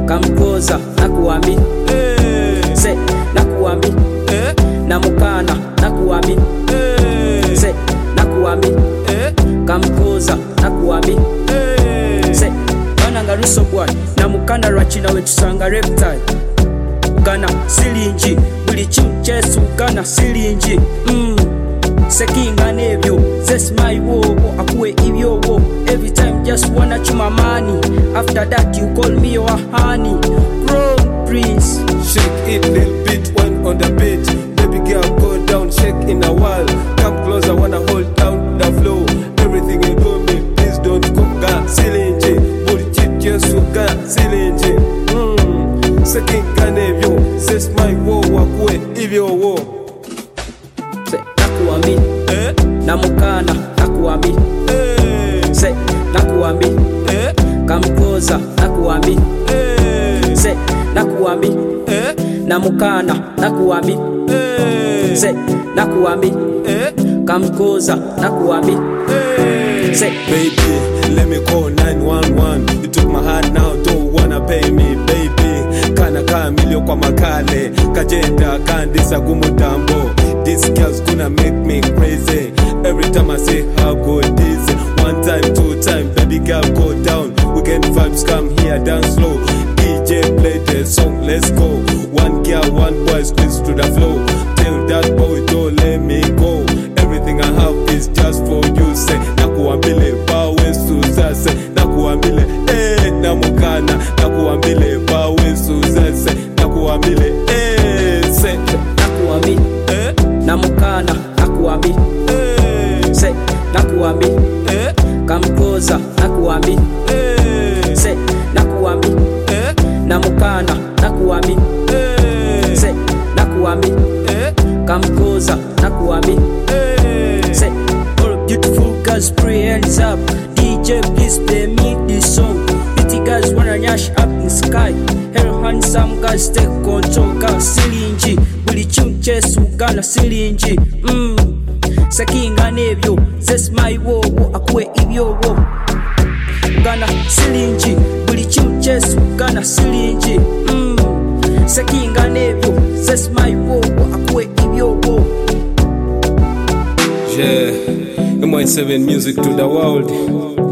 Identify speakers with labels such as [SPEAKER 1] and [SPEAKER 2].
[SPEAKER 1] kamkoza nakuambi se nakuambi namukana nakuambi se nakuambi kamkoza nakuambi se bananga luso bwai namukana lwakina wetusanga reptile gana silingi buli kimu kyesu gana silingi mm. sekinga n'ebyo zesimayiwoowo akuwe ibyowo every time just wanna chuma money after that you call me your honey crown prince
[SPEAKER 2] Shake it little bit when on the beat. Baby girl, go down, shake in a while. Come closer, wanna hold down the flow. Everything you do me, please don't go ga silinje. Buri chit suga silinje. Mm. Sekin kanevyo, says my wo wakwe ivyo wo.
[SPEAKER 1] se nakuambi
[SPEAKER 2] Eh?
[SPEAKER 1] namukana nakuambi
[SPEAKER 2] Eh?
[SPEAKER 1] se nakuambi
[SPEAKER 2] Eh?
[SPEAKER 1] kamkoza nakuambi
[SPEAKER 2] Eh?
[SPEAKER 1] se nakuambi
[SPEAKER 2] Eh?
[SPEAKER 1] namukana nakuambi
[SPEAKER 2] Eh?
[SPEAKER 1] se nakuambi
[SPEAKER 2] Eh?
[SPEAKER 1] kamkoza nakuambi
[SPEAKER 2] Eh?
[SPEAKER 1] se
[SPEAKER 2] Baby, let me call 911. You took my heart now, don't wanna pay me, baby. Kana kamilio kwa makale, kajenda kandisa kumutambo. These girls gonna make me crazy. Every time I say how good is it? One time, two time, baby girl go down. Weekend vibes come here, dance slow. DJ play the song, let's go. One girl, one boy, squeeze to the flow. Tell that boy don't let me go. Everything I have is just for you. Say nakuambile bawe suzase nakuambile eh namukana nakuambile bawe suzase nakuambile eh se
[SPEAKER 1] nakuambi
[SPEAKER 2] eh
[SPEAKER 1] namukana nakuambi
[SPEAKER 2] eh
[SPEAKER 1] se nakuambi
[SPEAKER 2] eh
[SPEAKER 1] kamkoza nakuambi
[SPEAKER 2] eh
[SPEAKER 1] se nakuambi
[SPEAKER 2] eh
[SPEAKER 1] namukana nakuambi
[SPEAKER 2] eh
[SPEAKER 1] se nakuambi
[SPEAKER 2] eh
[SPEAKER 1] kamkoza nakuambi
[SPEAKER 2] eh
[SPEAKER 1] Say, all beautiful girls, pray hands up. DJ, please play me this song. Pretty girls wanna nyash up in sky. Hell, handsome guys take control. Girl, silingi, buli kimu kyesu gana silingi. Mm. Sekinga n'ebyo, zesimayiwoowo akuwe ibyowo. Gana silingi, buli kimu kyesu gana silingi. Mm. Sekinga n'ebyo, zesimayiwoowo akuwe ibyowo.
[SPEAKER 2] Yeah, MY7 music to the world.